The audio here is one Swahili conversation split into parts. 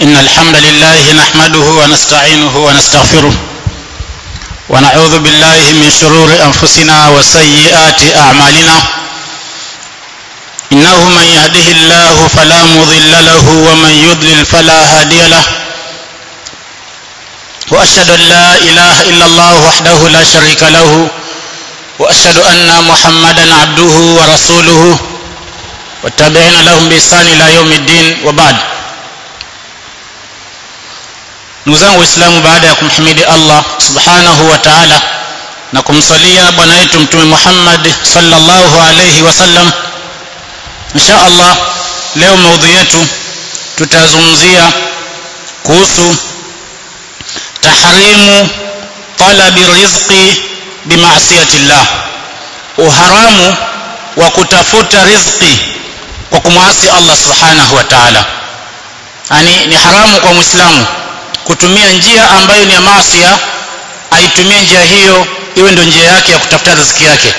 إن الحمد لله نحمده ونستعينه ونستغفره ونعوذ بالله من شرور أنفسنا وسيئات أعمالنا إنه من يهده الله فلا مضل له ومن يضلل فلا هادي له وأشهد أن لا إله إلا الله وحده لا شريك له وأشهد أن محمدا عبده ورسوله والتابعين لهم بإحسان إلى يوم الدين وبعد ndugu zangu waislamu baada ya kumhimidi allah subhanahu wa taala na kumsalia bwana wetu mtume muhammad sallallahu alaihi wasallam insha allah leo maudhui yetu tutazungumzia kuhusu tahrimu talabi rizqi bimaasiyati llah uharamu wa kutafuta rizqi kwa kumwasi allah subhanahu wa taala yani ni haramu kwa mwislamu kutumia njia ambayo ni ya maasia aitumie njia hiyo iwe ndio njia yake ya kutafuta riziki yake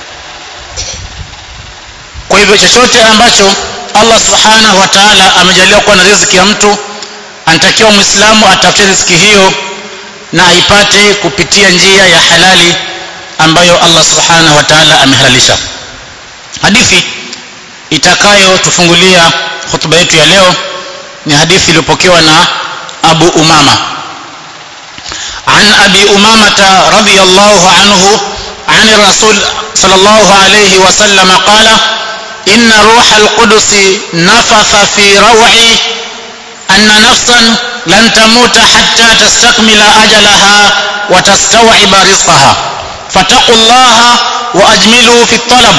kwa hivyo chochote ambacho allah subhanahu wa taala amejalia kuwa na riziki ya mtu anatakiwa mwislamu atafute riziki hiyo na aipate kupitia njia ya halali ambayo allah subhanahu wa taala amehalalisha hadithi itakayotufungulia hutuba yetu ya leo ni hadithi iliyopokewa na أبو أمامة عن أبي أمامة رضي الله عنه عن الرسول صلى الله عليه وسلم قال إن روح القدس نفث في روعي أن نفسا لن تموت حتى تستكمل أجلها وتستوعب رزقها فاتقوا الله وأجملوا في الطلب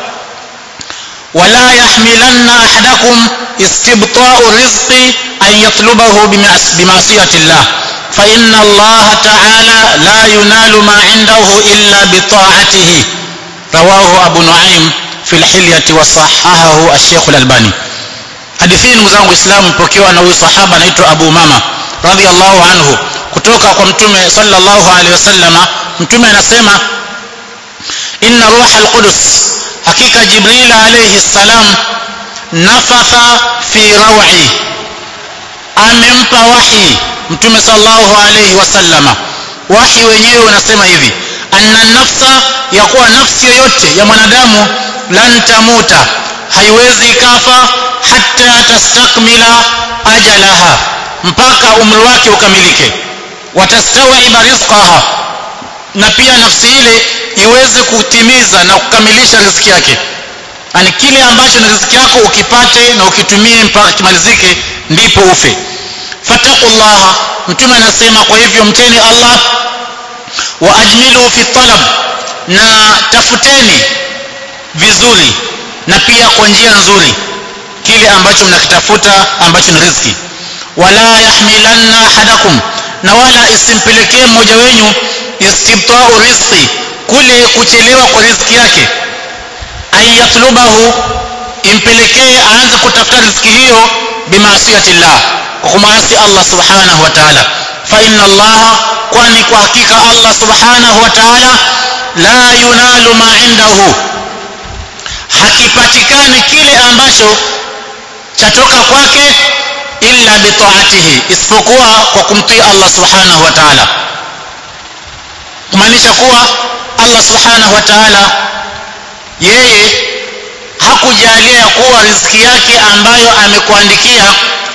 ولا يحملن أحدكم استبطاء الرزق أن يطلبه بمعصية الله فإن الله تعالى لا ينال ما عنده إلا بطاعته رواه أبو نعيم في الحلية وصححه الشيخ الألباني hadithi ndugu zangu waislamu ipokewa na huyu sahaba anaitwa abu mama radhiallahu anhu kutoka kwa mtume sallallahu alaihi wasallama mtume anasema inna ruha alqudus hakika jibril alaihi salam nafatha fi rawi amempa wahi mtume sallallahu alaihi wasallama wahi wenyewe unasema hivi anna nafsa ya kuwa nafsi yoyote ya mwanadamu lan tamuta haiwezi ikafa hata tastakmila ajalaha mpaka umri wake ukamilike watastawiba rizqaha na pia nafsi ile iweze kutimiza na kukamilisha riziki yake yani kile ambacho ni riziki yako ukipate na ukitumie mpaka kimalizike ndipo ufe fataqullaha mtume anasema kwa hivyo mteni allah wa ajmilu fi talab na tafuteni vizuri na pia kwa njia nzuri kile ambacho mnakitafuta ambacho ni riziki wala yahmilanna ahadakum na wala isimpelekee mmoja wenyu istibtau rizqi kule kuchelewa kwa riziki yake an yatlubahu impelekee aanze kutafuta riziki hiyo bimaasiyati llah kwa kumwasi allah subhanahu wa taala fa inna allaha kwani kwa hakika allah subhanahu wa taala la yunalu ma indahu hakipatikani kile ambacho chatoka kwake illa bitaatihi isipokuwa kwa kumtii allah subhanahu wa taala kumaanisha kuwa allah subhanahu wa taala yeye hakujalia ya kuwa riziki yake ambayo amekuandikia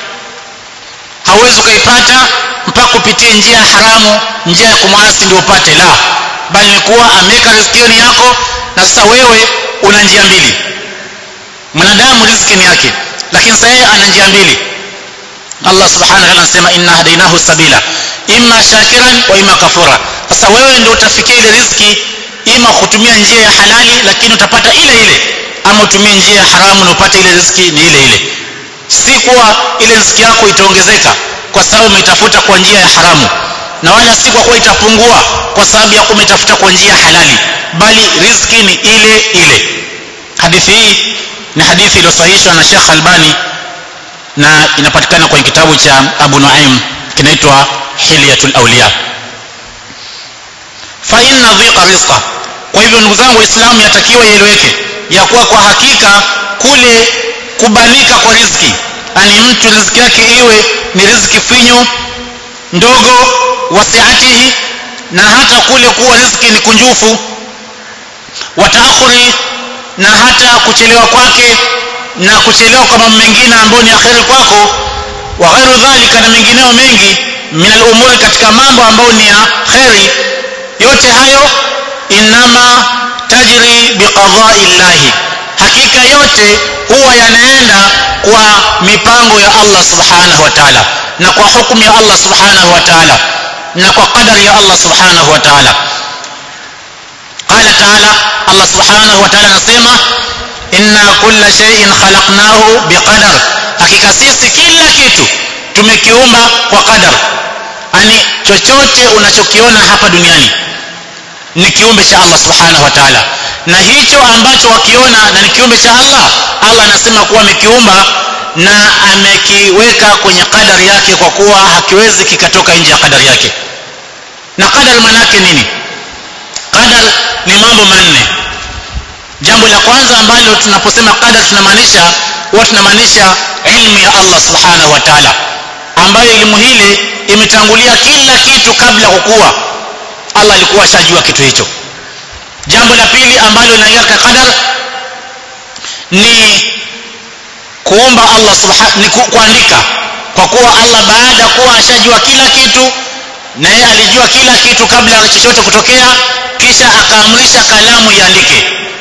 hauwezi ukaipata mpaka kupitia njia ya haramu njia ya kumwasi ndio upate la bali ni kuwa ameweka riziki ni yako na sasa wewe una njia mbili mwanadamu riziki ni yake lakini sasa yeye ana njia mbili allah subhanahu wa ta'ala anasema inna hadainahu sabila imma shakiran wa imma kafura sasa wewe ndio utafikia ile riziki ima kutumia njia ya halali lakini utapata ile ile ama utumie njia ya haramu na upate ile riziki ni ile ile si kuwa ile riziki yako itaongezeka kwa sababu umeitafuta kwa njia ya haramu na wala si kwa kuwa itapungua kwa sababu ya kumetafuta kwa njia halali bali riziki ni ile ile hadithi hii ni hadithi iliyosahihishwa na Sheikh Albani na inapatikana kwenye kitabu cha Abu Nuaim kinaitwa Hilyatul Awliya fa inna dhiqa rizqa kwa hivyo ndugu zangu waislamu yatakiwa ieleweke ya kuwa kwa hakika kule kubanika kwa riziki ani mtu riziki yake iwe ni riziki finyu ndogo wasiatihi na hata kule kuwa riziki ni kunjufu wataakhuri na hata kuchelewa kwake na kuchelewa kwa mambo mengine ambayo ni akhiri kwako wa ghairu dhalika na mengineo mengi min al-umuri katika mambo ambayo ni ya kheri yote hayo inama tajri biqadai llahi hakika yote huwa yanaenda kwa mipango ya Allah subhanahu wa ta'ala na kwa hukumu ya Allah subhanahu wa ta'ala na kwa qadari ya Allah subhanahu wa ta'ala qala ta'ala Allah subhanahu wa ta'ala anasema inna kulla shay'in khalaqnahu biqadar hakika sisi kila kitu tumekiumba kwa qadar yani chochote unachokiona hapa duniani ni kiumbe cha Allah subhanahu wa ta'ala na hicho ambacho wakiona na ni kiumbe cha Allah Allah anasema kuwa amekiumba na amekiweka kwenye kadari yake kwa kuwa hakiwezi kikatoka nje ya kadari yake na kadari maana yake nini qadar ni mambo manne jambo la kwanza ambalo tunaposema qadar tunamaanisha huwa tunamaanisha ilmu ya Allah subhanahu wa ta'ala ambayo elimu hile imetangulia kila kitu kabla kukua Allah alikuwa ashajua kitu hicho jambo la pili ambalo linaingia katika qadar ni kuomba Allah subhanahu ni ku, kuandika kwa kuwa Allah baada ya kuwa ashajua kila kitu na yeye alijua kila kitu kabla ya chochote kutokea kisha akaamrisha kalamu iandike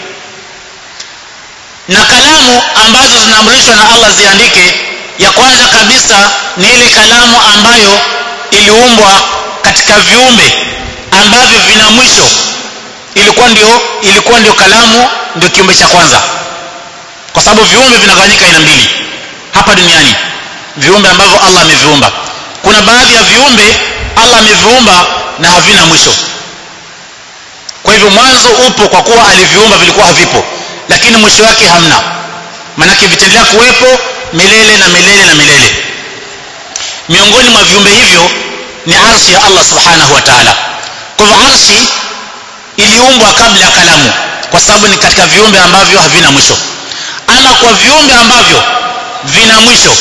na kalamu ambazo zinaamrishwa na Allah ziandike ya kwanza kabisa ni ile kalamu ambayo iliumbwa katika viumbe ambavyo vina mwisho ilikuwa ndio ilikuwa ndio kalamu ndio kiumbe cha kwanza kwa sababu viumbe vinagawanyika aina mbili hapa duniani viumbe ambavyo Allah ameviumba kuna baadhi ya viumbe Allah ameviumba na havina mwisho kwa hivyo mwanzo upo kwa kuwa aliviumba vilikuwa havipo lakini mwisho wake hamna manake vitaendelea kuwepo milele na milele na milele miongoni mwa viumbe hivyo ni arshi ya Allah subhanahu wa ta'ala kwa hivyo arshi iliumbwa kabla ya kalamu kwa sababu ni katika viumbe ambavyo havina mwisho ama kwa viumbe ambavyo vina mwisho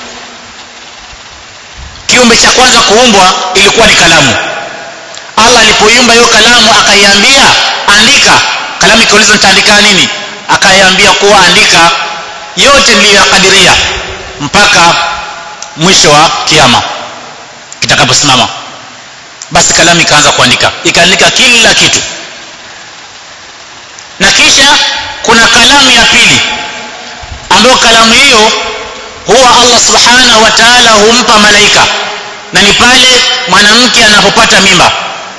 kiumbe cha kwanza kuumbwa ilikuwa ni kalamu Allah alipoiumba hiyo kalamu akaiambia andika kalamu ikauliza nitaandika nini akaiambia kuwa andika yote niliyoyakadiria mpaka mwisho wa kiama kitakaposimama basi kalamu ikaanza kuandika ikaandika kila kitu na kisha kuna kalamu ya pili ambayo kalamu hiyo huwa Allah subhanahu wa ta'ala humpa malaika na ni pale mwanamke anapopata mimba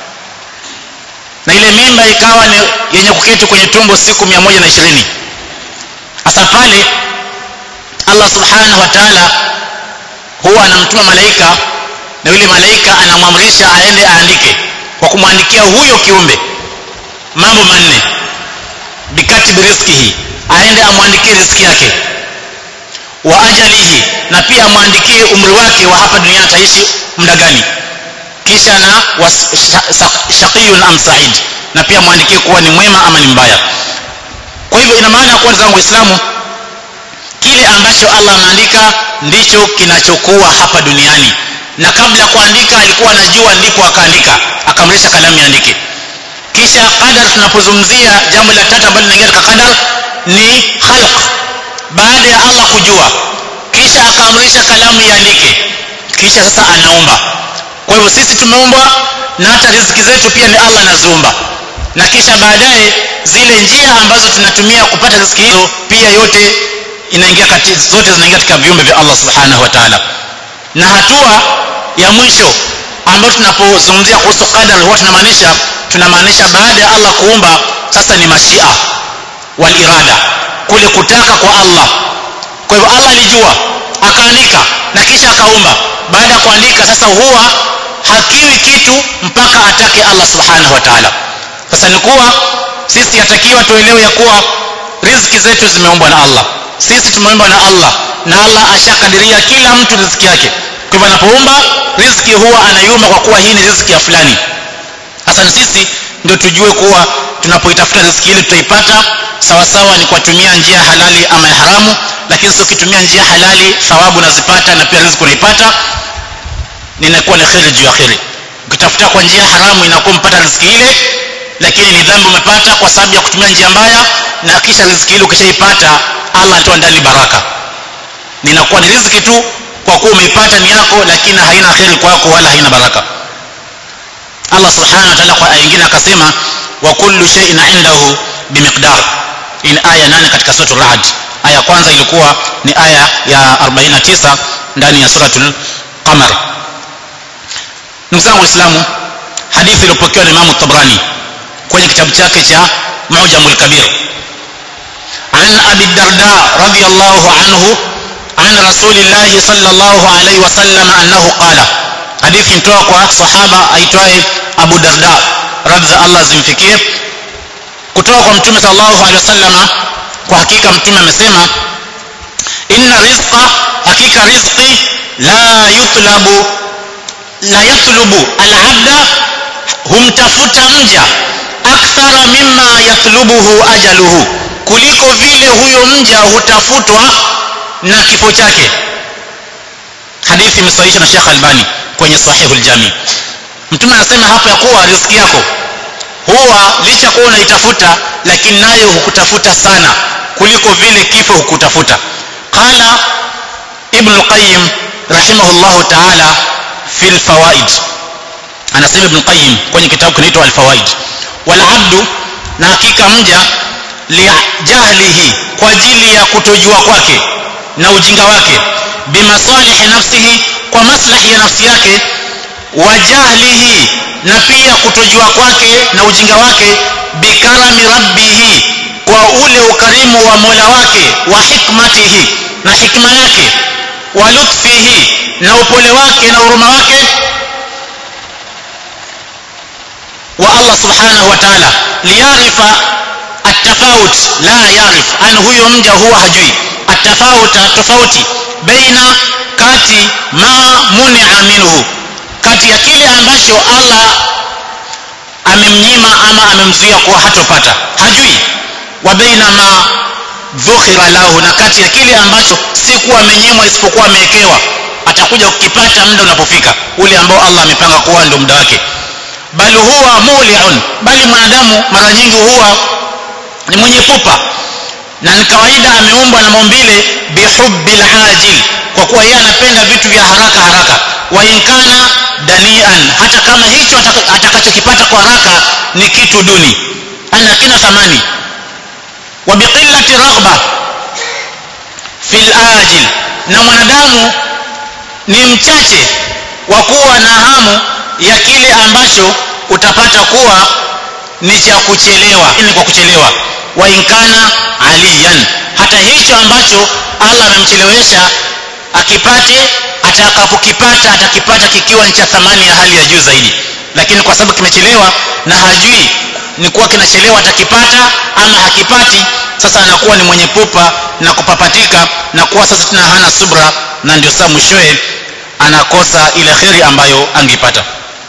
na ile mimba ikawa ni yenye kuketi kwenye tumbo siku 120 hasa pale Allah subhanahu wa ta'ala huwa anamtuma malaika na yule malaika anamwamrisha aende aandike kwa kumwandikia huyo kiumbe mambo manne bikatibi rizkihi aende amwandikie riziki yake wa ajalihi na pia amwandikie umri wake wa hapa duniani ataishi muda gani kisha na shaqiyun am sa'id na pia mwandikie kuwa ni mwema ama ni mbaya kwa hivyo ina maana kuwa zangu waislamu kile ambacho Allah ameandika ndicho kinachokuwa hapa duniani na kabla kuandika alikuwa anajua ndipo akaandika akamrisha kalamu iandike kisha qadar tunapozungumzia jambo la tatu ambalo linaingia katika qadar ni khalq baada ya Allah kujua kisha akaamrisha kalamu iandike kisha sasa anaumba kwa hivyo sisi tumeumbwa na hata riziki zetu pia ni Allah anaziumba na kisha baadaye zile njia ambazo tunatumia kupata riziki hizo pia yote inaingia kati zote zinaingia katika viumbe vya Allah subhanahu wa ta'ala na hatua ya mwisho ambayo tunapozungumzia kuhusu qadar huwa tunamaanisha tunamaanisha baada ya Allah kuumba sasa ni mashia wal irada kule kutaka kwa Allah kwa hivyo Allah alijua akaandika na kisha akaumba baada ya kuandika sasa huwa hakiwi kitu mpaka atake Allah subhanahu wa ta'ala sasa ni kuwa sisi yatakiwa tuelewe ya kuwa riziki zetu zimeumbwa na Allah sisi tumeumbwa na Allah na Allah ashakadiria kila mtu riziki yake kwa hivyo anapoumba riziki huwa anaiumba kwa kuwa hii ni riziki ya fulani sasa ni sisi ndio tujue kuwa tunapoitafuta riziki ile tutaipata sawa sawa ni kutumia njia halali ama ya haramu lakini sio ukitumia njia halali thawabu unazipata na pia riziki unaipata ninakuwa ni kheri juu ya kheri ukitafuta kwa njia haramu inakuwa mpata riziki ile lakini ni dhambi umepata kwa sababu ya kutumia njia mbaya na kisha riziki ile ukishaipata Allah anatoa ndani baraka ninakuwa ni riziki tu kwa kuwa umeipata ni yako lakini haina kheri kwako wala haina baraka Allah subhanahu wa ta'ala kwa aya nyingine akasema wa kullu shay'in 'indahu bimiqdar in aya 8 katika suratul ra'd aya kwanza ilikuwa ni aya ya 49 ndani ya suratul qamar ndugu zangu waislamu hadithi iliyopokewa na Imam Tabrani kwenye kitabu chake cha Mu'jamul Kabir عن أبي الدرداء رضي الله عنه عن رسول الله صلى الله عليه وسلم أنه قال حديث متوقع صحابة أيتوه أبو الدرداء رضي الله زمفكيه kutoka kwa mtume sallallahu alaihi wasallam kwa hakika mtume amesema inna rizqa hakika rizqi la yutlabu la yatlubu al-abda humtafuta mja akthara mimma yatlubuhu ajaluhu kuliko vile huyo mja hutafutwa na kifo chake hadithi imesahihishwa na Sheikh Albani kwenye Sahihul Jami mtume anasema hapa ya kuwa riziki yako huwa licha kuwa unaitafuta lakini nayo hukutafuta sana kuliko vile kifo hukutafuta qala ibn al-qayyim rahimahullah ta'ala fi al-fawaid anasema ibn qayyim kwenye kitabu kinaitwa al-fawaid wal abdu na hakika mja lijahlihi kwa ajili ya kutojua kwake na ujinga wake bimasalihi nafsihi kwa maslahi ya nafsi yake wa jahlihi na pia kutojua kwake na ujinga wake bikarami rabbihi kwa ule ukarimu wa Mola wake wa hikmatihi na hikma yake wa lutfihi na upole wake na huruma wake wa Allah subhanahu wa ta'ala liyarifa atafawut la yarif an huyo mja huwa hajui atafawut tofauti baina kati ma muni'a minhu kati ya kile ambacho Allah amemnyima ama amemzuia kuwa hatopata hajui wa baina ma dhukhira lahu na kati ya kile ambacho si kuwa amenyimwa isipokuwa amewekewa atakuja kukipata muda unapofika ule ambao Allah amepanga kuwa ndio muda wake bali huwa muli'un bali mwanadamu mara nyingi huwa ni mwenye pupa na ni kawaida ameumbwa na maumbile bihubbil ajil kwa kuwa yeye anapenda vitu vya haraka haraka wa inkana danian hata kama hicho atakachokipata kwa haraka ni kitu duni ana kina thamani wa biqillati raghba fil ajil na mwanadamu ni mchache wa kuwa na hamu ya kile ambacho utapata kuwa ni cha kuchelewa ni kwa kuchelewa wa inkana aliyan hata hicho ambacho Allah amemchelewesha akipate atakapokipata atakipata kikiwa ni cha thamani ya hali ya juu zaidi lakini kwa sababu kimechelewa na hajui ni kuwa kinachelewa atakipata ama hakipati sasa anakuwa ni mwenye pupa na kupapatika na kuwa sasa tena hana subra na ndio saa mwishowe anakosa ile kheri ambayo angepata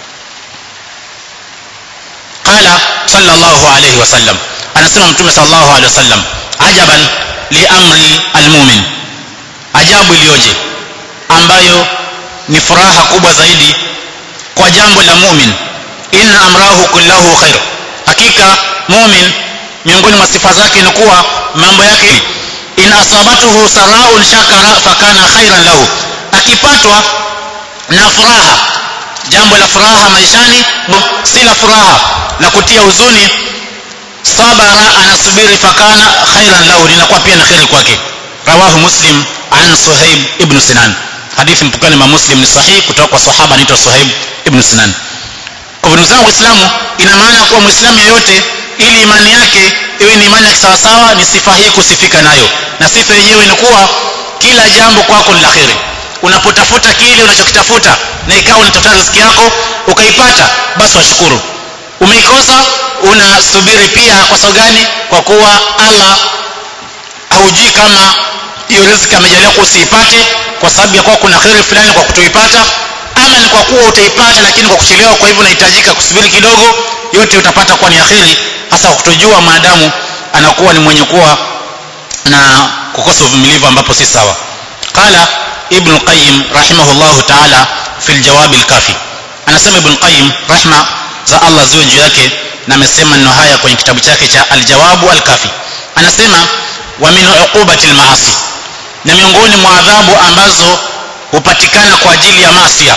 qala sallallahu alayhi wasallam anasema mtume sallallahu alayhi wasallam ajaban li amri almu'min ajabu iliyoje ambayo ni furaha kubwa zaidi kwa jambo la mu'min inna amrahu kullahu khair hakika mu'min miongoni mwa sifa zake ni kuwa mambo yake in asabatuhu saraun shakara fakana khairan lahu akipatwa na furaha jambo la furaha maishani si la furaha la kutia huzuni sabara anasubiri fakana khairan lahu linakuwa pia na khairi kwake rawahu muslim an suhaib ibn sinan hadithi mpokani ma muslim ni sahihi kutoka kwa sahaba anaitwa suhaib ibn sinan kwa ndugu zangu waislamu ina maana kuwa muislamu yeyote ili imani yake iwe ni imani ya sawasawa ni sifa hii kusifika nayo na sifa yenyewe ni kuwa kila jambo kwako ni la kheri unapotafuta kile unachokitafuta na ikawa unatafuta riziki yako ukaipata basi washukuru umeikosa unasubiri pia kwa sababu gani kwa kuwa Allah haujui kama hiyo riziki amejalia kuwa usiipate kwa sababu ya kuwa kuna kheri fulani kwa kutoipata ama ni kwa kuwa utaipata lakini kwa kuchelewa kwa hivyo unahitajika kusubiri kidogo yote utapata kuwa ni akhiri hasa kwa kutojua mwanadamu anakuwa ni mwenye kuwa na kukosa uvumilivu ambapo si sawa qala ibn qayyim rahimahullah ta'ala fi aljawab alkafi anasema ibn qayyim rahma za Allah ziwe juu yake na amesema maneno haya kwenye kitabu chake cha aljawabu alkafi anasema wa min uqubati almaasi na miongoni mwa adhabu ambazo hupatikana kwa ajili ya maasiya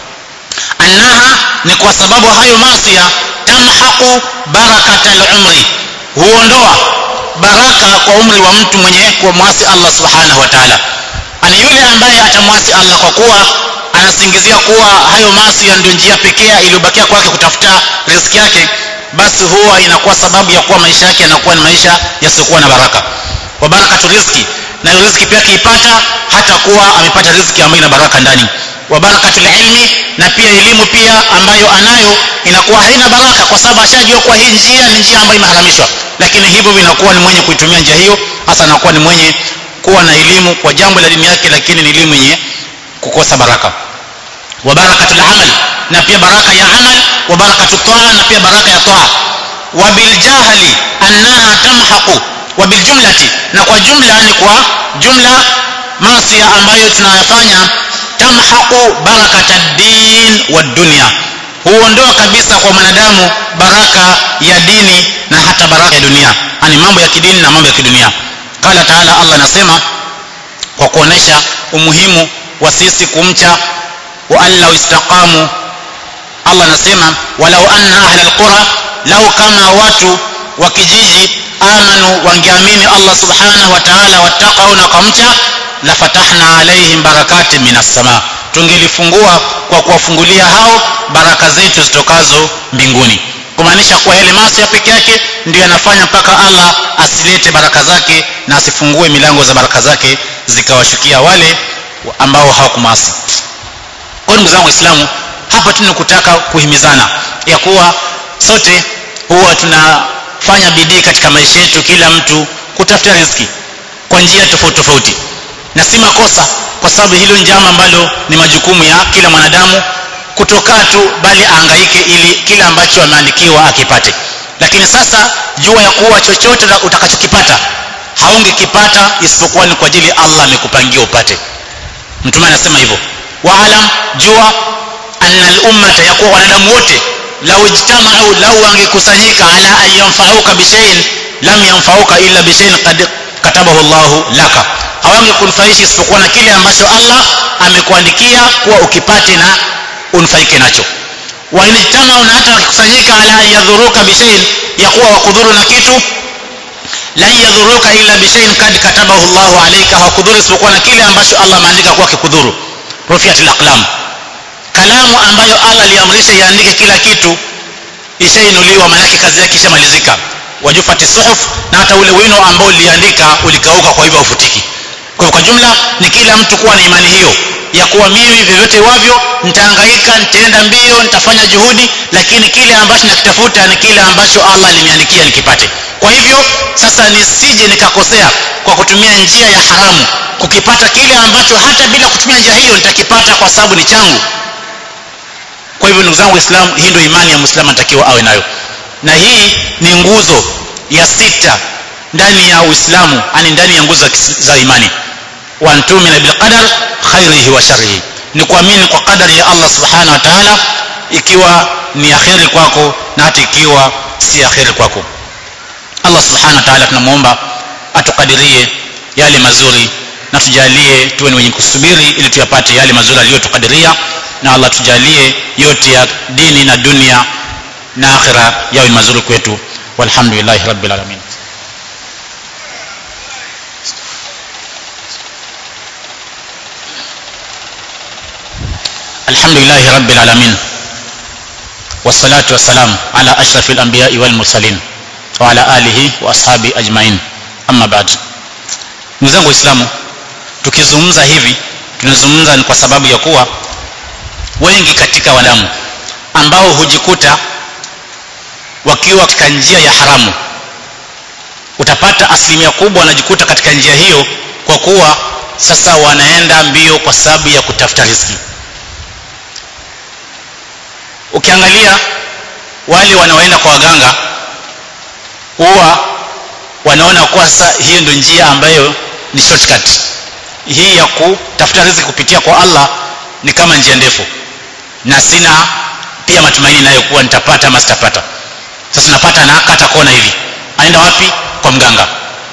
annaha ni kwa sababu hayo maasiya tamhaqu barakata al-umri huondoa baraka kwa umri wa mtu mwenye kumwasi Allah subhanahu wa ta'ala ani yule ambaye atamwasi Allah kwa kuwa anasingizia kuwa hayo maasi ndio njia pekee iliyobakia kwake kutafuta riziki yake basi huwa inakuwa sababu ya kuwa maisha yake yanakuwa ni maisha yasiyokuwa na baraka wa barakatu riziki na hiyo riziki pia akiipata hata kuwa amepata riziki ambayo ina baraka ndani wa barakatul ilmi na pia elimu pia ambayo anayo inakuwa haina baraka kwa sababu ashajua kwa hii njia ni njia ambayo imeharamishwa lakini hivyo vinakuwa ni mwenye kuitumia njia hiyo hasa anakuwa ni mwenye kuwa na elimu kwa jambo la dini yake lakini ni elimu yenye kukosa baraka wa barakatul amal na pia baraka ya amal wa barakatu taa na pia baraka ya taa wa bil jahli annaha tamhaqu wa bil jumlati na kwa jumla ni kwa jumla maasi ambayo tunayafanya tamhaqu barakata din wa dunya huondoa kabisa kwa mwanadamu baraka ya dini na hata baraka ya dunia ani mambo ya kidini na mambo ya kidunia qala taala Allah anasema kwa kuonesha umuhimu wa sisi kumcha wa alla istaqamu Allah anasema walau anna ahla alqura lau kama watu wa kijiji amanu wangeamini Allah subhanahu wa ta'ala wattaqau na kumcha la fatahna alaihim barakatin minas sama tungelifungua kwa kuwafungulia hao baraka zetu zitokazo mbinguni kumaanisha kuwa yale maasi ya peke yake ndio yanafanya mpaka Allah asilete baraka zake na asifungue milango za baraka zake zikawashukia wale ambao hawakumasi kwa ndugu zangu waislamu hapa tunakutaka kuhimizana ya kuwa sote huwa tunafanya bidii katika maisha yetu kila mtu kutafuta riziki kwa njia tofauti tofauti na si makosa kwa sababu hilo ni jambo ambalo ni majukumu ya kila mwanadamu kutokaa tu bali aangaike ili kila ambacho ameandikiwa akipate lakini sasa jua ya kuwa chochote utakachokipata haungekipata isipokuwa ni kwa ajili Allah amekupangia upate mtume anasema hivyo waalam jua anna al-ummata yakuwa wanadamu wote lau ijtama'u lau wangekusanyika ala an yanfa'uka bishay'in lam yanfa'uka illa bishay'in qad katabahu Allah laka hawangekunufaisha isipokuwa na kile ambacho Allah amekuandikia kuwa ukipate na unufaike nacho wa inijtama'u na hata wakikusanyika ala an yadhuruka bishay'in ya kuwa wakudhuru na kitu lan yadhuruka illa bishay'in kad katabahu Allah alayka hawakudhuru isipokuwa na kile ambacho Allah ameandika kuwa kikudhuru rufiatil aqlam kalamu ambayo Allah aliamrisha iandike kila kitu ishainuliwa maanake kazi yake ishamalizika wajufati suhuf na hata ule wino ambao uliandika ulikauka kwa hivyo ufutiki kwa kwa jumla ni kila mtu kuwa na imani hiyo ya kuwa mimi vyovyote wavyo nitahangaika nitaenda mbio nitafanya juhudi lakini kile ambacho nakitafuta ni kile ambacho Allah aliniandikia nikipate kwa hivyo sasa nisije nikakosea kwa kutumia njia ya haramu kukipata kile ambacho hata bila kutumia njia hiyo nitakipata kwa sababu ni changu kwa hivyo ndugu zangu waislamu hii ndio imani ya muislamu anatakiwa awe nayo na hii ni nguzo ya sita ndani ya uislamu ani ndani ya nguzo za imani wa antumina bil qadar khairihi wa sharrihi ni kuamini kwa qadari ya Allah subhanahu wa ta'ala ikiwa ni akhiri kwako na hata ikiwa si akhiri kwako Allah subhanahu wa ta'ala tunamuomba atukadirie yale mazuri na tujalie tuwe ni wenye kusubiri ili tuyapate yale mazuri aliyotukadiria na Allah tujalie yote ya dini na dunia na akhira yawe ni mazuri kwetu walhamdulillahi rabbil alamin alhamdulillahi rabbil alamin والصلاة والسلام على أشرف الأنبياء والمرسلين وعلى آله وأصحابه أجمعين أما بعد ndugu zangu waislamu tukizungumza hivi tunazungumza ni kwa sababu ya kuwa wengi katika wadamu ambao hujikuta wakiwa katika njia ya haramu utapata asilimia kubwa wanajikuta katika njia hiyo kwa kuwa sasa wanaenda mbio kwa sababu ya kutafuta riziki ukiangalia wale wanaoenda kwa waganga huwa wanaona kuwa sasa hiyo ndio njia ambayo ni shortcut hii ya kutafuta riziki kupitia kwa Allah ni kama njia ndefu na sina pia matumaini nayo kuwa nitapata ama sitapata sasa napata na kata kona hivi aenda wapi kwa mganga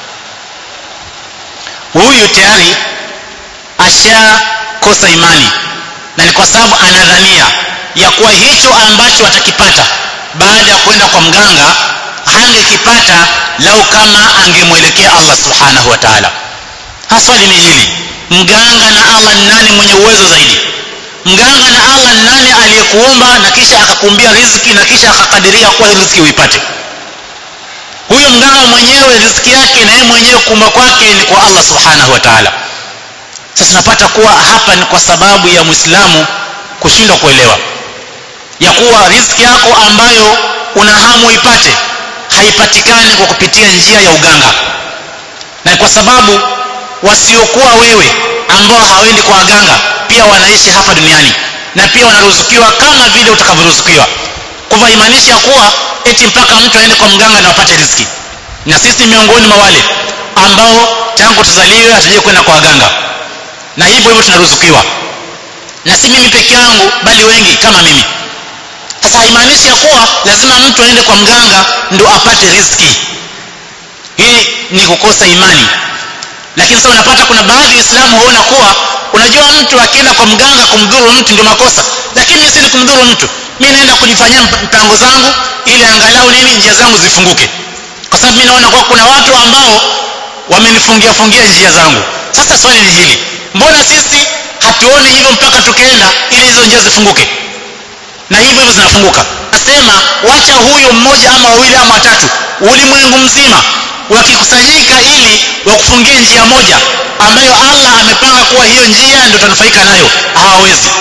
huyu tayari ashakosa imani na ni kwa sababu anadhania ya kuwa hicho ambacho atakipata baada ya kwenda kwa mganga hangekipata lau kama angemwelekea Allah subhanahu wa ta'ala haswali ni hili mganga na Allah ni nani mwenye uwezo zaidi mganga na Allah ni nani aliyekuumba na kisha akakumbia riziki na kisha akakadiria kuwa hii riziki uipate huyo mganga mwenyewe riziki yake na yeye mwenyewe kuumba kwake ni kwa Allah subhanahu wa ta'ala sasa napata kuwa hapa ni kwa sababu ya muislamu kushindwa kuelewa ya kuwa riziki yako ambayo una hamu ipate haipatikani kwa kupitia njia ya uganga na kwa sababu wasiokuwa wewe ambao hawendi kwa waganga pia wanaishi hapa duniani na pia wanaruzukiwa kama vile utakavyoruzukiwa kwa hivyo haimaanishi ya kuwa eti mpaka mtu aende kwa mganga na apate riziki na sisi miongoni mwa wale ambao tangu tuzaliwe hatujai kwenda kwa waganga na hivyo hivyo tunaruzukiwa na si mimi peke yangu bali wengi kama mimi sasa haimaanishi ya kuwa lazima mtu aende kwa mganga ndo apate riziki hii ni kukosa imani lakini sasa unapata kuna baadhi ya waislamu huona kuwa unajua mtu akienda kwa mganga kumdhuru mtu ndio makosa lakini mimi si kumdhuru mtu mimi naenda kujifanyia mpango zangu ili angalau nini njia zangu zifunguke kwa sababu mimi naona kuwa kuna watu ambao wamenifungia fungia njia zangu sasa swali ni hili mbona sisi hatuoni hivyo mpaka tukienda ili hizo njia zifunguke na hivyo hivyo zinafunguka nasema wacha huyo mmoja ama wawili ama watatu ulimwengu mzima wakikusanyika ili wakufungie njia moja ambayo Allah amepanga kuwa hiyo njia ndio utanufaika nayo hawawezi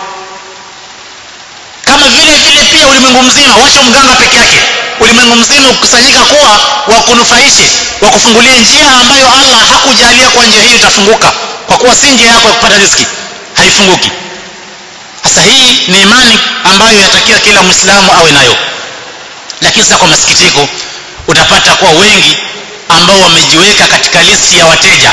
kama vile vile pia ulimwengu mzima wacha mganga peke yake ulimwengu mzima ukusanyika kuwa wakunufaishe wakufungulie njia ambayo Allah hakujalia kwa njia hiyo itafunguka kwa kuwa si njia yako ya kupata riziki haifunguki sasa hii ni imani ambayo yatakiwa kila muislamu awe nayo lakini sasa kwa masikitiko utapata kuwa wengi ambao wamejiweka katika listi ya wateja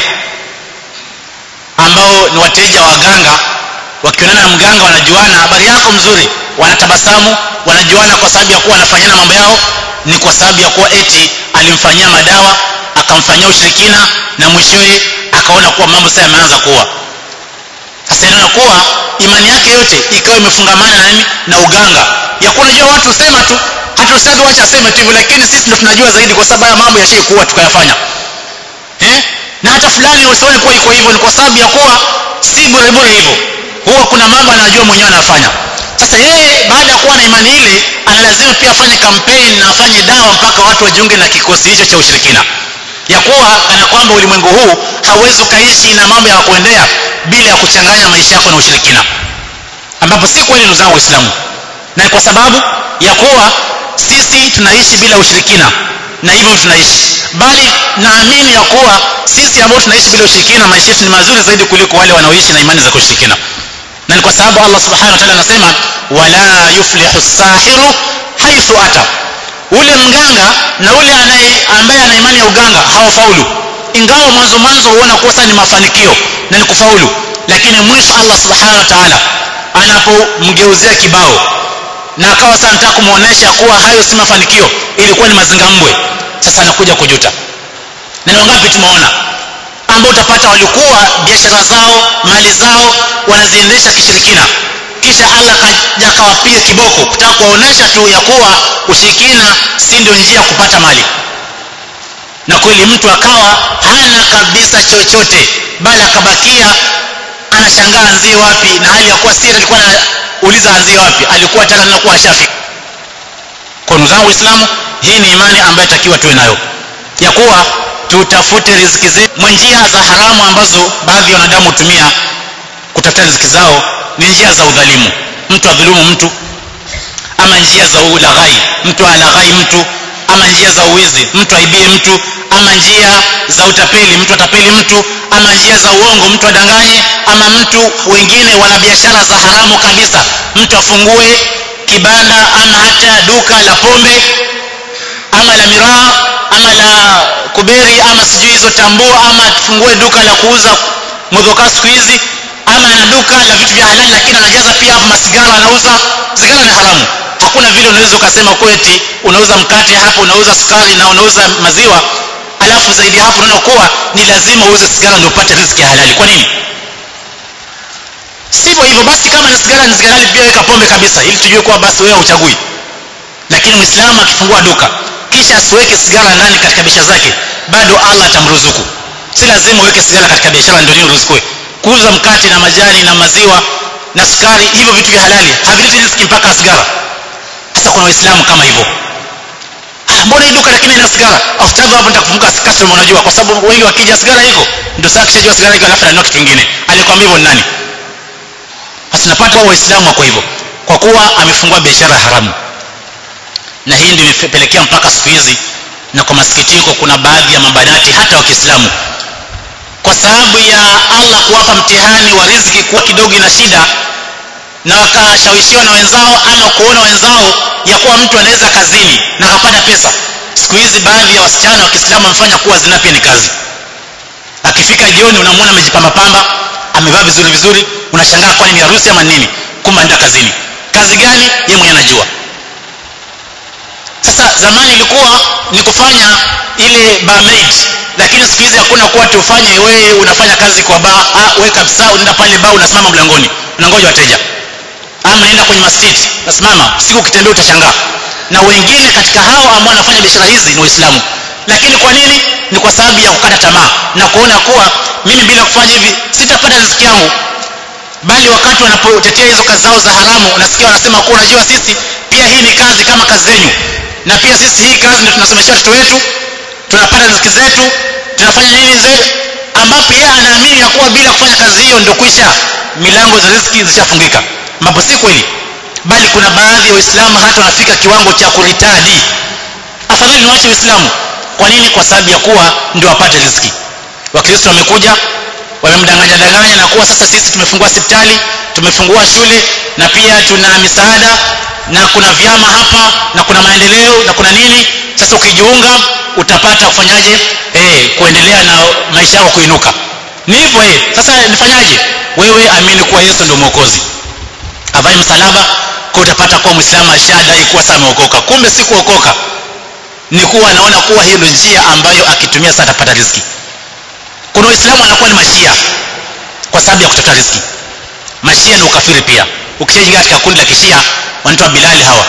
ambao ni wateja wa waganga wakionana na mganga wanajuana habari yako mzuri wanatabasamu wanajuana kwa sababu ya kuwa wanafanyana mambo yao ni kwa sababu ya kuwa eti alimfanyia madawa akamfanyia ushirikina na mwishowe akaona kuwa mambo sasa yameanza kuwa sasa inaona kuwa imani yake yote ikawa imefungamana na nini na uganga ya kuwa unajua watu husema tu hata ustadhi wacha aseme tu hivyo lakini sisi ndio tunajua zaidi kwa sababu ya mambo yashaikuwa tukayafanya eh na hata fulani usione kuwa iko hivyo ni kwa sababu ya kuwa si bure bure hivyo huwa kuna mambo anajua mwenyewe anafanya sasa yeye baada ya kuwa na imani ile analazima pia afanye kampeni na afanye dawa mpaka watu wajiunge na kikosi hicho cha ushirikina ya kuwa kana kwamba ulimwengu huu hauwezi ukaishi na mambo ya kuendea bila ya kuchanganya maisha yako na ushirikina ambapo si kweli ndugu zangu waislamu na kwa sababu ya kuwa sisi tunaishi bila ushirikina na hivyo tunaishi bali naamini ya kuwa sisi ambao tunaishi bila ushirikina maisha yetu ni mazuri zaidi kuliko wale wanaoishi na imani za kushirikina na ni kwa sababu Allah subhanahu wa ta'ala anasema wala yuflihu sahiru haithu ata ule mganga na ule anaye ambaye ana imani ya uganga hawafaulu ingawa mwanzo mwanzo huona kuwa sasa ni mafanikio na ni kufaulu lakini mwisho Allah subhanahu wa ta'ala anapomgeuzia kibao na akawa sasa anataka kumuonesha kuwa hayo si mafanikio ilikuwa ni mazingambwe sasa anakuja kujuta na ni wangapi tumeona ambao utapata walikuwa biashara zao mali zao wanaziendesha kishirikina kisha Allah kaja akawapiga kiboko kutaka kuwaonesha tu ya kuwa ushirikina si ndio njia ya kupata mali na kweli mtu akawa hana kabisa chochote bali akabakia anashangaa anzie wapi na hali ya kuwa si alikuwa anauliza anzie wapi alikuwa tayari anakuwa shafi kwa ndugu zangu waislamu hii ni imani ambayo takiwa tuwe nayo ya kuwa tutafute riziki zetu mwa njia za haramu ambazo baadhi ya wanadamu hutumia kutafuta riziki zao ni njia za udhalimu mtu adhulumu mtu ama njia za ulaghai mtu alaghai mtu ama njia za uwizi mtu aibie mtu ama njia za utapeli mtu atapeli mtu ama njia za uongo mtu adanganye ama mtu wengine wana biashara za haramu kabisa mtu afungue kibanda ama hata duka la pombe ama la miraa ama la kuberi ama sijui hizo tambua ama afungue duka la kuuza modhoka siku hizi ama ana duka la vitu vya halali lakini anajaza pia hapo masigara anauza sigara ni haramu hakuna vile unaweza ukasema kweti unauza mkate hapo unauza sukari na unauza maziwa alafu zaidi hapo unaona kuwa ni lazima uuze sigara ndio upate riziki ya halali kwa nini sivyo hivyo basi kama ni sigara ni sigara pia weka pombe kabisa ili tujue kuwa basi wewe uchagui lakini muislamu akifungua duka kisha asiweke sigara ndani katika biashara zake bado Allah atamruzuku si lazima uweke sigara katika biashara ndio nini uruzukue kuuza mkate na majani na maziwa na sukari hivyo vitu vya halali havileti riziki mpaka sigara sasa kuna waislamu kama hivyo ah mbona hii duka lakini ina sigara afadhali hapo nitakufunga customer unajua kwa sababu wengi wakija sigara iko ndio sasa kishajua sigara iko alafu ananua kitu kingine alikwambia hivyo ni nani basi napata wao waislamu wako hivyo kwa kuwa amefungua biashara haramu na hii ndio imepelekea mpaka siku hizi na kwa masikitiko kuna baadhi ya mabanati hata wa Kiislamu kwa sababu ya Allah kuwapa mtihani wa riziki kuwa kidogo na shida na wakashawishiwa na wenzao ama kuona wenzao ya kuwa mtu anaweza kazini na akapata pesa siku hizi baadhi ya wasichana wa Kiislamu wamefanya kuwa zina pia ni kazi akifika jioni unamwona amejipamba pamba amevaa vizuri vizuri unashangaa kwani ni harusi ama nini kumbe anaenda kazini kazi gani yeye mwenyewe anajua sasa zamani ilikuwa ni kufanya ile barmaid lakini siku hizi hakuna kuwa tufanye wewe unafanya kazi kwa baa ah wewe kabisa unaenda pale baa unasimama mlangoni unangoja wateja ama unaenda kwenye masjid unasimama siku ukitembea utashangaa na wengine katika hao ambao wanafanya biashara hizi ni waislamu lakini kwa nini ni kwa sababu ya kukata tamaa na kuona kuwa mimi bila kufanya hivi sitapata riziki yangu bali wakati wanapotetea hizo kazi zao za haramu unasikia wanasema kuwa unajua sisi pia hii ni kazi kama kazi zenyu na pia sisi hii kazi ndio tunasomesha watoto wetu tunapata riziki zetu tunafanya nini zetu ambapo yeye anaamini ya kuwa bila kufanya kazi hiyo ndio kwisha milango za riziki zishafungika ambapo si kweli bali kuna baadhi ya waislamu hata wanafika kiwango cha kuritadi afadhali niwache uislamu kwa nini kwa sababu ya kuwa ndio wapate riziki wakristo wamekuja wamemdanganya danganya na kuwa sasa sisi tumefungua hospitali tumefungua shule na pia tuna misaada na kuna vyama hapa na kuna maendeleo na kuna nini sasa ukijiunga utapata kufanyaje eh kuendelea na maisha yako kuinuka ni hivyo eh sasa nifanyaje wewe amini kuwa Yesu ndio mwokozi avae msalaba kwa utapata kuwa muislamu ashadai kuwa sasa ameokoka kumbe si kuokoka ni kuwa anaona kuwa hiyo ndio njia ambayo akitumia sasa atapata riziki kuna waislamu wanakuwa ni mashia kwa sababu ya kutafuta riziki mashia ni ukafiri pia ukishaingia katika kundi la kishia wanaitwa bilali hawa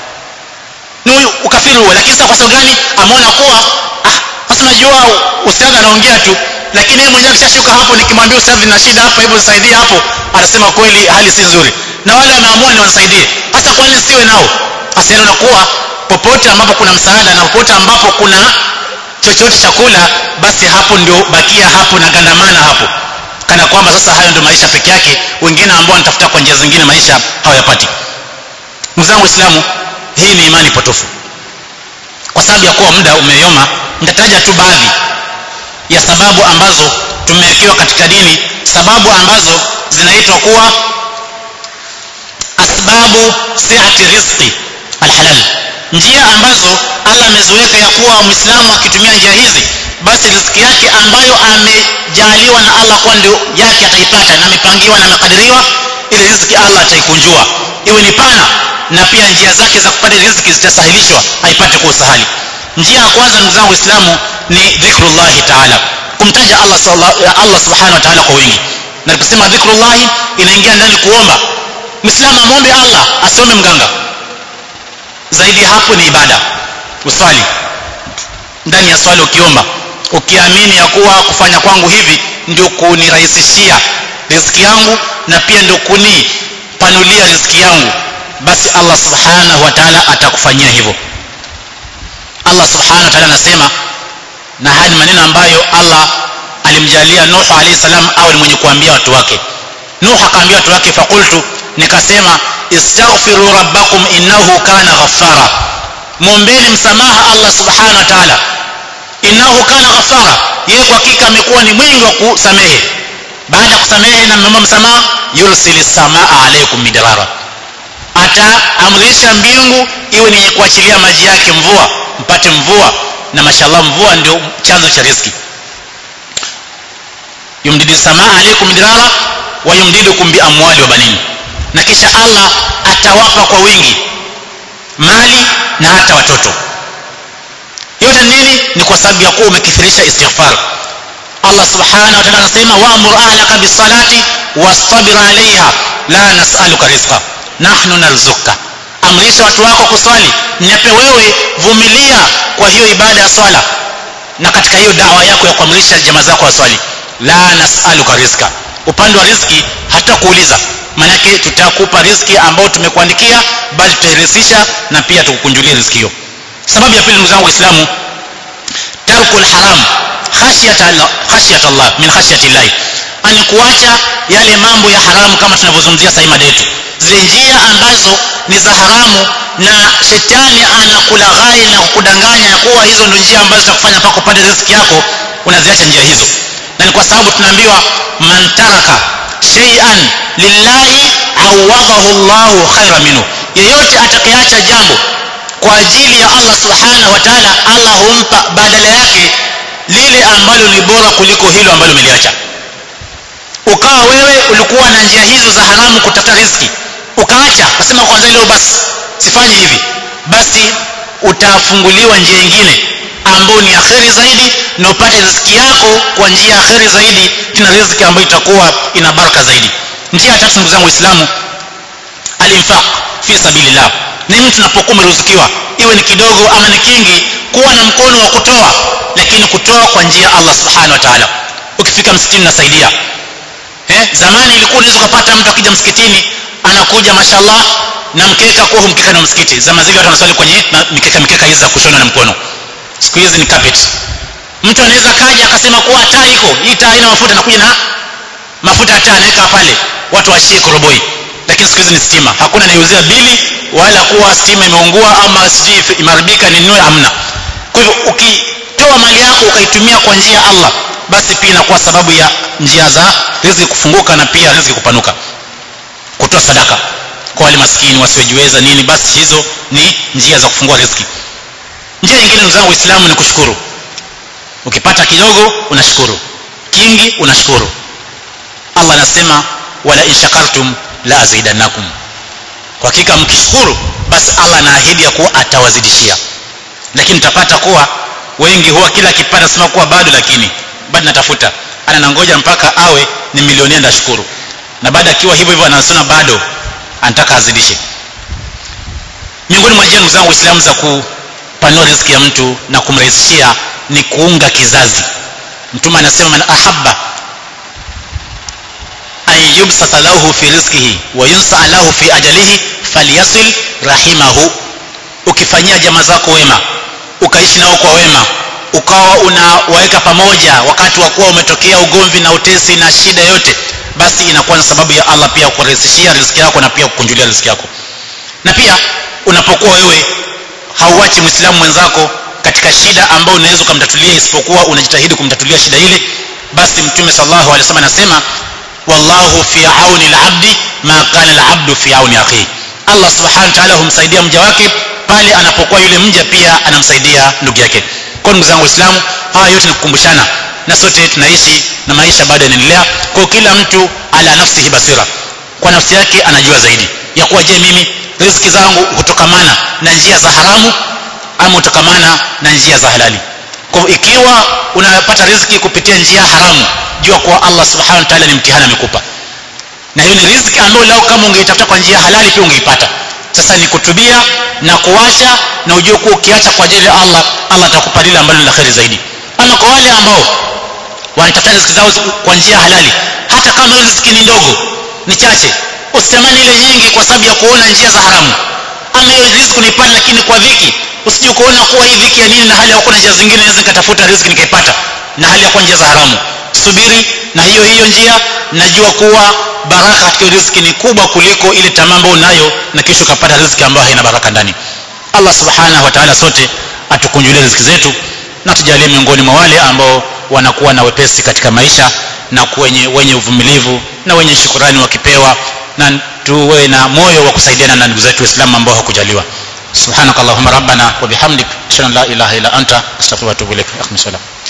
ni ukafiri huo lakini sasa kwa sababu gani ameona kuwa ah sasa unajua ustadhi anaongea tu lakini yeye mwenyewe akishashuka hapo nikimwambia ustadhi na shida hapa hivyo nisaidie hapo anasema kweli hali si nzuri na wale wameamua ni wanisaidie hasa kwa nini siwe nao asiona kuwa popote ambapo kuna msaada na popote ambapo kuna chochote chakula basi hapo ndio bakia hapo na gandamana hapo kana kwamba sasa hayo ndio maisha peke yake wengine ambao wanatafuta kwa njia zingine maisha hawayapati ndugu zangu waislamu hii ni imani potofu kwa sababu ya kuwa muda umeyoma nitataja tu baadhi ya sababu ambazo tumewekewa katika dini sababu ambazo zinaitwa kuwa asbabu siati rizqi alhalal njia ambazo Allah ameziweka ya kuwa muislamu akitumia njia hizi basi riziki yake ambayo amejaliwa na Allah kwa ndio yake ataipata na amepangiwa na amekadiriwa ile riziki Allah ataikunjua iwe ni pana na pia njia zake za kupata riziki zitasahilishwa aipate kwa usahali njia ya kwanza ndugu zangu waislamu ni dhikrullahi taala kumtaja Allah Allah subhanahu wa ta'ala kwa wingi na tukisema dhikrullahi inaingia ndani kuomba muislamu amwombe Allah asiombe mganga zaidi hapo ni ibada uswali ndani ya swali ukiomba ukiamini ya kuwa kufanya kwangu hivi ndio kunirahisishia riziki yangu na pia ndio kunipanulia riziki yangu basi Allah subhanahu wa ta'ala atakufanyia hivyo Allah subhanahu wa ta'ala anasema na haya ni maneno ambayo Allah alimjalia Nuh alayhi salam awe ni mwenye kuambia watu wake Nuh akaambia watu wake fakultu nikasema istaghfiru rabbakum innahu kana ghaffara muombeni msamaha Allah subhanahu wa ta'ala innahu kana ghaffara yeye kwa hakika amekuwa ni mwingi wa kusamehe baada ya kusamehe na mmemba msamaha yursilis samaa alaykum midrara ataamrisha mbingu iwe ni kuachilia maji yake mvua mpate mvua na mashallah mvua ndio chanzo cha riziki yumdidu samaa alaikum midrara wa yumdidukum bi amwali wa banin na kisha Allah atawapa kwa wingi mali na hata watoto yote nini ni kwa sababu ya kuwa umekithirisha istighfar Allah subhanahu wa ta'ala anasema wa'mur ahlaka bis-salati wastabir 'alayha la nas'aluka rizqa nahnu narzuka amrisha watu wako kuswali nyape wewe vumilia kwa hiyo ibada ya swala na katika hiyo dawa yako ya kuamrisha jamaa zako waswali la nas'aluka rizqa upande wa riziki hatakuuliza manake tutakupa riziki ambao tumekuandikia bali tutairisisha na pia tukukunjulia riziki hiyo sababu ya pili ndugu zangu waislamu tarkul haram khashyata Allah khashyata Allah min khashyati Allah ani kuacha yale mambo ya haramu kama tunavyozungumzia sasa mada yetu zile njia ambazo ni za haramu na shetani anakulaghai na kukudanganya ya kuwa hizo ndio njia ambazo zitakufanya mpaka upate riziki yako unaziacha njia hizo na ni kwa sababu tunaambiwa man taraka shay'an lillahi awadahu Allahu khaira minhu yeyote atakayeacha jambo kwa ajili ya Allah subhanahu wa ta'ala Allah humpa badala yake lile ambalo ni bora kuliko hilo ambalo umeliacha ukawa wewe ulikuwa na njia hizo za haramu kutafuta riziki ukaacha ukasema kwanza leo basi sifanye hivi basi utafunguliwa njia nyingine ambayo ni akheri zaidi na upate riziki yako kwa njia akheri zaidi tena riziki ambayo itakuwa ina baraka zaidi njia ya tatu ndugu zangu waislamu alinfaq fi sabilillah ni mtu unapokuwa umeruzukiwa iwe ni kidogo ama ni kingi kuwa na mkono wa kutoa lakini kutoa kwa njia ya Allah subhanahu wa ta'ala ukifika msikitini nasaidia eh zamani ilikuwa unaweza kupata mtu akija msikitini anakuja mashallah na mkeka kwa mkeka na msikiti zama zile watu wanaswali kwenye mikeka mikeka hizi za kushona na mkono siku hizi ni carpet mtu anaweza kaja akasema kuwa taa iko hii taa haina mafuta nakuja na mafuta ya taa anaweka pale watu washie koroboi lakini siku hizi ni stima hakuna anayeuzia bili wala kuwa stima imeungua ama sijui imeharibika ninunue hamna kwa hivyo ukitoa mali yako ukaitumia kwa njia ya Allah basi pia inakuwa sababu ya njia za riziki kufunguka na pia riziki kupanuka kutoa sadaka kwa wale maskini wasiojiweza nini basi hizo ni njia za kufungua riziki njia nyingine ndugu zangu waislamu ni kushukuru ukipata kidogo unashukuru kingi unashukuru Allah anasema wala in shakartum la azidannakum kwa hakika mkishukuru basi Allah anaahidi ya kuwa atawazidishia lakini utapata kuwa wengi huwa kila akipata sema kuwa bado lakini bado natafuta ana nangoja mpaka awe ni milionea ndashukuru na baada akiwa hivyo hivyo anasema bado anataka azidishe miongoni mwa njia ndugu zangu waislamu za kupanua riziki ya mtu na kumrahisishia ni kuunga kizazi mtume anasema man ahabba an yubsata lahu fi rizqihi wa yunsa lahu fi ajalihi falyasil rahimahu ukifanyia jamaa zako wema ukaishi nao kwa wema ukawa unawaweka pamoja wakati wa kuwa umetokea ugomvi na utesi na shida yote basi inakuwa ni sababu ya Allah pia kurahisishia riziki yako na pia kukunjulia riziki yako na pia unapokuwa wewe hauachi muislamu mwenzako katika shida ambayo unaweza kumtatulia isipokuwa unajitahidi kumtatulia shida ile basi mtume sallallahu alaihi wasallam anasema wallahu fi auni al-abdi ma kana al-abdu fi auni akhi Allah subhanahu wa ta'ala humsaidia mja wake pale anapokuwa yule mja pia anamsaidia ndugu yake kwa ndugu zangu waislamu haya yote ni kukumbushana na sote tunaishi na maisha bado yanaendelea kwa kila mtu ala nafsihi basira kwa nafsi yake anajua zaidi ya kuwa je mimi riziki zangu hutokamana na njia za haramu ama hutokamana na njia za halali kwa ikiwa unapata riziki kupitia njia haramu jua kuwa Allah subhanahu wa ta'ala ni mtihani amekupa na hiyo ni riziki ambayo lao kama ungeitafuta kwa njia halali pia ungeipata sasa ni kutubia na kuacha na ujue kuwa ukiacha kwa ajili ya Allah Allah atakupa lile ambalo ni la kheri zaidi ama kwa wale ambao wanatafuta riziki zao kwa njia halali hata kama hiyo riziki ni ndogo ni chache usitamani ile nyingi kwa sababu ya kuona njia za haramu ama hiyo riziki unaipata lakini kwa dhiki usije kuona kuwa hii dhiki ya nini na hali ya kuwa njia zingine naweza nikatafuta riziki nikaipata na hali ya kuwa njia za haramu subiri na hiyo hiyo njia najua kuwa baraka katika riziki ni kubwa kuliko ile tamaa ambayo unayo na kisha ukapata riziki ambayo haina baraka ndani Allah subhanahu wa ta'ala sote atukunjulie riziki zetu na tujalie miongoni mwa wale ambao wanakuwa na wepesi katika maisha na kwenye wenye uvumilivu na wenye shukurani wakipewa na tuwe na moyo wa kusaidiana na ndugu zetu waislamu ambao hakujaliwa subhanakallahumma rabbana wa bihamdik ashhadu an la ilaha illa anta astaghfiruka wa atubu ilaik akhmi salam